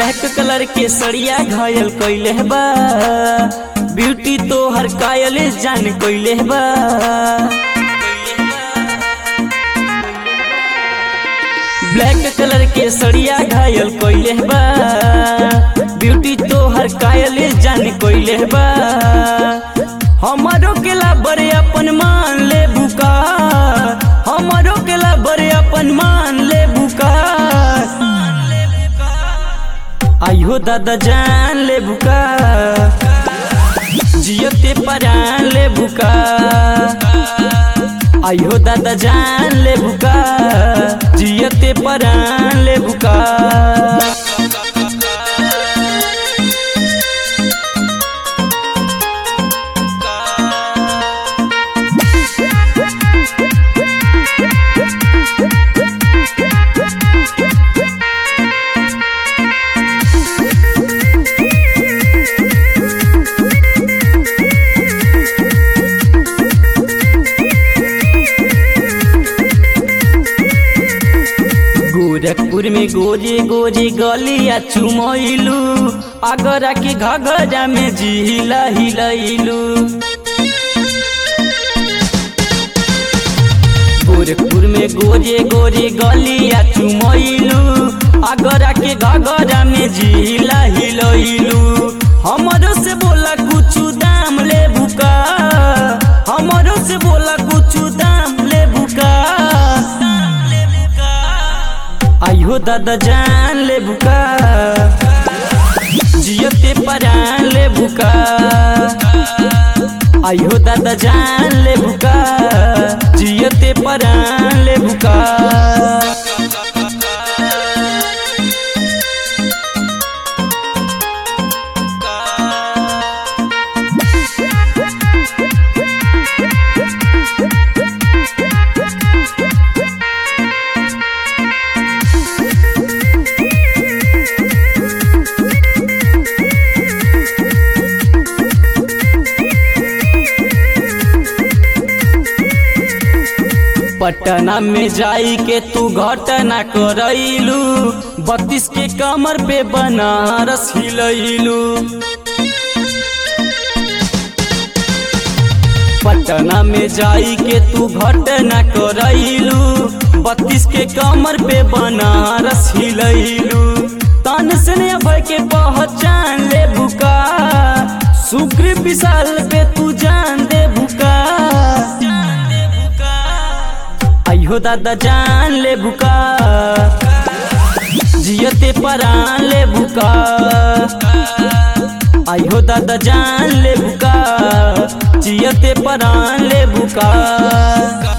black colour के सड़िया घायल कइले बा ब्यूटी तो हर कायल जान कइले बा ब्लैक कलर के सड़िया घायल कइले बा ब्यूटी तो हर कायल जान कइले बा हमारो केला बड़े अपन मान ले बुका हमारो केला बड़े अपन मान ले बुका आइयो दादा जान ले बुका जियते परान ले बुका आइयो दादा जान ले बुका जियते परान ले बुका गोरखपुर में गोजे गोजे गलिया चुमैलू आगरा के घगरा में जिला हिलैलू गोरखपुर में गोजे गोजे गलिया चुमैलू आगरा के घगरा में जिला हिलैलू हमरो से बोला कुछ दाम ले बुका हमरो से बोला कुछ दाम ले बुका आइयो दादा जान ले बुका जियते परान ले बुका आइयो दादा जान ले बुका जियते परान ले बुका पटना में जाई के तू घटना करैलू बत्तीस के कमर पे बनारस हिलैलू पटना में जाई के तू घटना करैलू बत्तीस के कमर पे बनारस हिलैलू तन से भय के पहचान ले बुका सुग्रीव विशाल पे तू जान दे बुका आइयो दादा जान ले बुका जियते परान ले बुका आइयो दादा जान ले बुका जियते परान ले बुका